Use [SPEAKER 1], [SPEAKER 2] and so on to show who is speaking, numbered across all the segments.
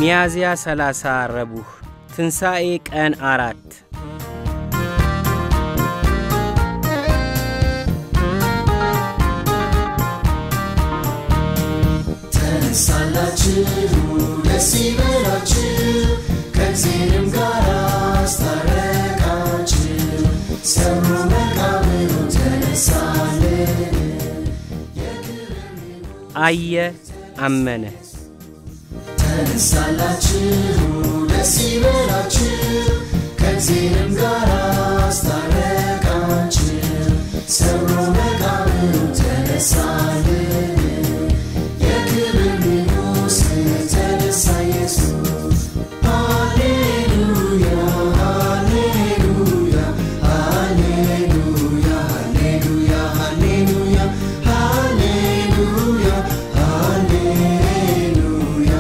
[SPEAKER 1] ሚያዝያ 30 ረቡዕ ትንሣኤ ቀን አራት
[SPEAKER 2] ተነሳላችሁ ደስ ይበላችሁ ከእግዚአብሔርም ጋር አስታረቃችሁ ሰብሮ መቃብሩን ተነሳልን
[SPEAKER 1] አየ አመነ
[SPEAKER 2] ተነሳላችሁ ደስ ይበላችሁ ከእግዚአብሔርም ጋር አስታረቃችሁ ሰብሮ መቃብሩን ተነሳልን የክብር ንጉሥ ተነሳ ኢየሱስ ሃሌሉያ ሃሌሉያ ሃሌሉያ ሃሌሉያ ሃሌሉያ ሃሌሉያ ሃሌሉያ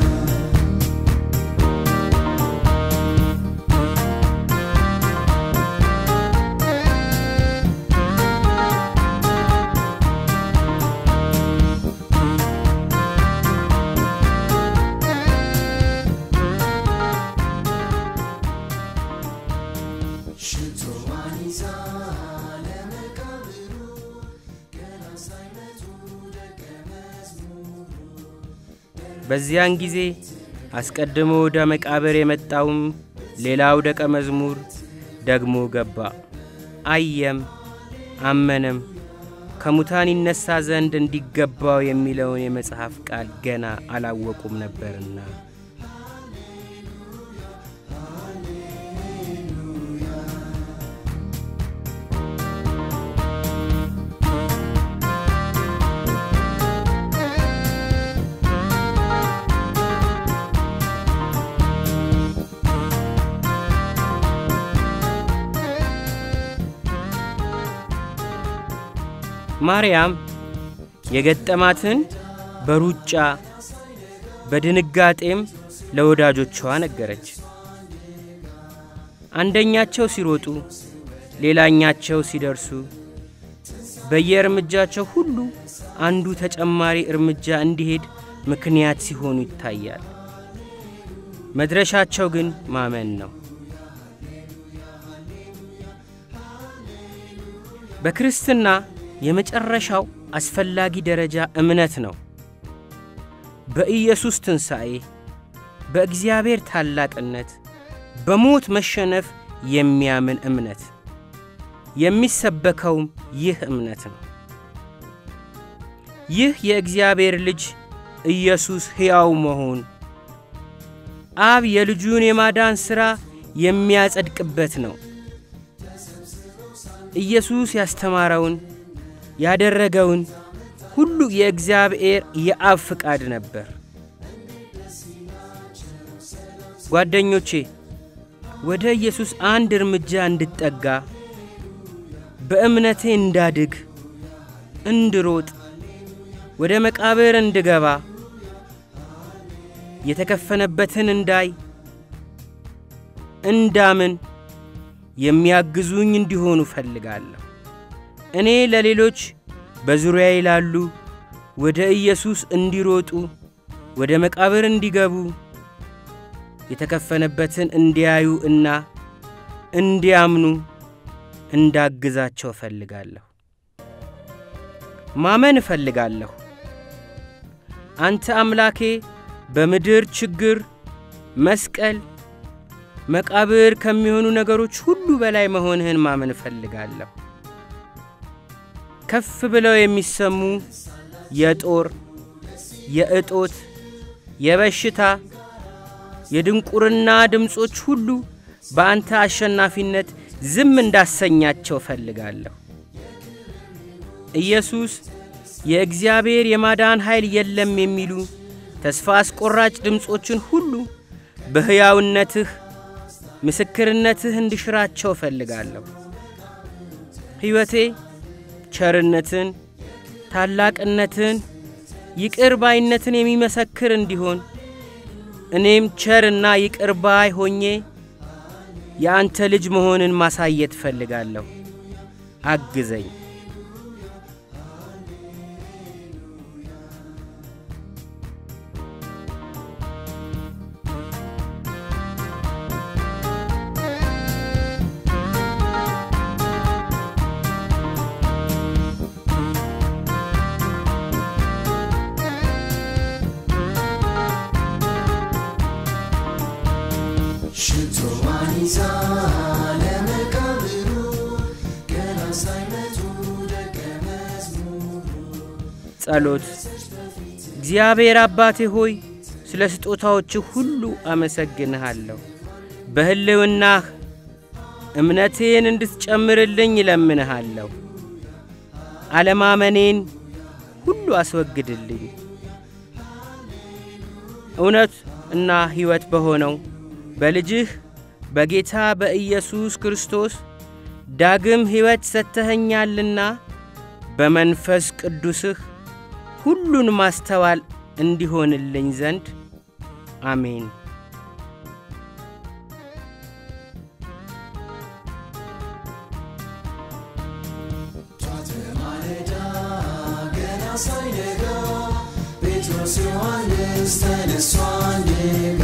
[SPEAKER 2] ሽቶዋን ይዛ ለመቃብሩ ገና ሳይመጡ ደቀ መዝሙሩ
[SPEAKER 1] በዚያን ጊዜ አስቀድሞ ወደ መቃብር የመጣውም ሌላው ደቀ መዝሙር ደግሞ ገባ፣ አየም አመነም። ከሙታን ይነሣ ዘንድ እንዲገባው የሚለውን የመጽሐፍ ቃል ገና አላወቁም ነበርና። ማርያም የገጠማትን በሩጫ በድንጋጤም ለወዳጆቿ ነገረች። አንደኛቸው ሲሮጡ፣ ሌላኛቸው ሲደርሱ፣ በየእርምጃቸው ሁሉ አንዱ ተጨማሪ እርምጃ እንዲሄድ ምክንያት ሲሆኑ ይታያል። መድረሻቸው ግን ማመን ነው። በክርስትና የመጨረሻው አስፈላጊ ደረጃ እምነት ነው። በኢየሱስ ትንሣኤ፣ በእግዚአብሔር ታላቅነት፣ በሞት መሸነፍ የሚያምን እምነት። የሚሰበከውም ይህ እምነት ነው። ይህ የእግዚአብሔር ልጅ ኢየሱስ ሕያው መሆን አብ የልጁን የማዳን ሥራ የሚያጸድቅበት ነው። ኢየሱስ ያስተማረውን ያደረገውን ሁሉ የእግዚአብሔር የአብ ፍቃድ ነበር። ጓደኞቼ ወደ ኢየሱስ አንድ እርምጃ እንድጠጋ፣ በእምነቴ እንዳድግ፣ እንድሮጥ፣ ወደ መቃብር እንድገባ፣ የተከፈነበትን እንዳይ፣ እንዳምን የሚያግዙኝ እንዲሆኑ እፈልጋለሁ። እኔ ለሌሎች በዙሪያዬ ላሉ ወደ ኢየሱስ እንዲሮጡ፣ ወደ መቃብር እንዲገቡ፣ የተከፈነበትን እንዲያዩ እና እንዲያምኑ እንዳግዛቸው እፈልጋለሁ። ማመን እፈልጋለሁ። አንተ አምላኬ በምድር ችግር፣ መስቀል፣ መቃብር ከሚሆኑ ነገሮች ሁሉ በላይ መሆንህን ማመን እፈልጋለሁ። ከፍ ብለው የሚሰሙ የጦር፣ የእጦት፣ የበሽታ፣ የድንቁርና ድምፆች ሁሉ በአንተ አሸናፊነት ዝም እንዳሰኛቸው እፈልጋለሁ። ኢየሱስ የእግዚአብሔር የማዳን ኃይል የለም የሚሉ ተስፋ አስቆራጭ ድምፆችን ሁሉ በሕያውነትህ ምስክርነትህ እንዲሽራቸው እፈልጋለሁ። ሕይወቴ ቸርነትን፣ ታላቅነትን፣ ይቅር ባይነትን የሚመሰክር እንዲሆን እኔም ቸርና ይቅር ባይ ሆኜ የአንተ ልጅ መሆንን ማሳየት እፈልጋለሁ። አግዘኝ።
[SPEAKER 2] ሽቶዋን ይዛ ለመቃብሩ ገና ሳይመቱ ደቀ መዝሙሩ
[SPEAKER 1] ጸሎት እግዚአብሔር አባቴ ሆይ ስለ ስጦታዎችህ ሁሉ አመሰግንሃለሁ። በሕልውናህ እምነቴን እንድትጨምርልኝ እለምንሃለሁ። አለማመኔን ሁሉ አስወግድልኝ። እውነት እና ሕይወት በሆነው በልጅህ በጌታ በኢየሱስ ክርስቶስ ዳግም ሕይወት ሰጥተኸኛልና በመንፈስ ቅዱስህ ሁሉን ማስተዋል እንዲሆንልኝ ዘንድ አሜን።
[SPEAKER 2] ጧት ማለዳ ገና ሳይነጋ ጴጥሮስ ዮሐንስ ተነሱ አንድ ጋ